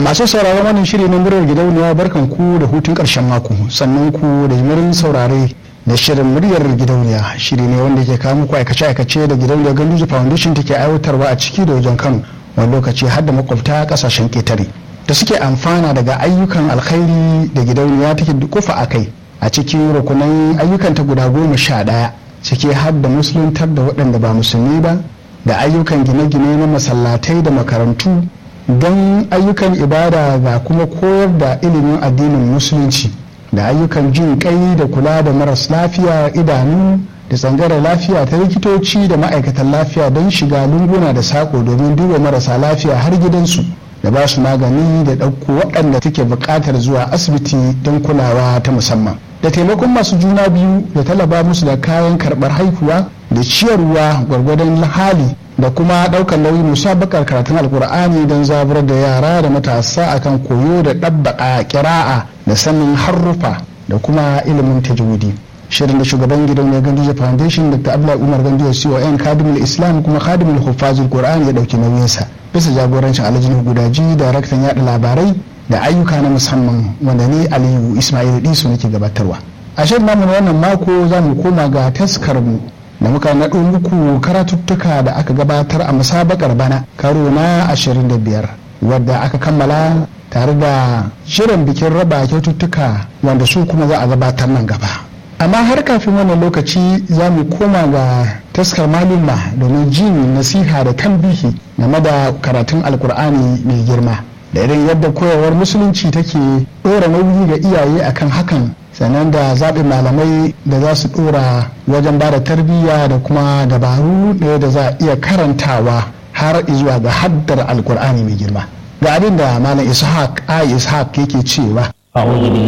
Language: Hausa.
masu sauraron wannan shiri na muryar gidauniya barkan ku da hutun karshen mako sannan ku da jimirin saurare da shirin muryar gidauniya shiri ne wanda ke kawo muku aikace-aikace da gidauniyar ganduzi foundation take aiwatarwa a ciki da wajen kano wani lokaci har da makwabta kasashen ketare da suke amfana daga ayyukan alkhairi da gidauniya take dukufa a kai a cikin rukunan ayyukanta guda goma sha ɗaya ciki har da musuluntar da waɗanda ba musulmi ba da ayyukan gine-gine na masallatai da makarantu don ayyukan ibada ga kuma koyar da ilimin addinin musulunci da ayyukan jin kai da kula da maras lafiya idanu da tsangaren lafiya ta likitoci da ma'aikatan lafiya don shiga lunguna da sako domin duba marasa lafiya har gidansu da ba su magani da ɗauko waɗanda take buƙatar zuwa asibiti don kulawa ta musamman da taimakon masu juna biyu da talaba musu da kayan karɓar haihuwa da ciyarwa gwargwadon hali da kuma ɗaukar nauyi musabakar karatun alkur'ani don zaburar da yara da matasa akan koyo da ɗabbaƙa kira'a da sanin harrufa da kuma ilimin tajwidi shirin da shugaban gidan ya ganduje foundation dr abdullahi umar ganduje con kadimul islam kuma kadimul hufazul qur'ani ya ɗauki nauyinsa bisa jagorancin alhaji gudaji daraktan yaɗa labarai da ayyuka na musamman wanda ne aliyu ismail disu nake gabatarwa a shirin namu na wannan mako za mu koma ga taskar mu da muka naɗo muku karatuttuka da aka gabatar a musabakar bana karo na 25 wadda aka kammala tare da shirin bikin raba kyaututtuka wanda su kuma za a gabatar nan gaba amma har kafin wannan lokaci za mu koma ga taskar malumma domin jin nasiha da tambihi game da karatun alkur'ani mai girma da irin yadda koyarwar musulunci take ɗora nauyi ga iyaye akan hakan sannan da zaɓin malamai da za su ɗora wajen ba da tarbiyya da kuma dabaru ɗaya da za a iya karantawa har zuwa ga haddar alkur'ani mai girma ga abin da malam ishaq a ishaq yake cewa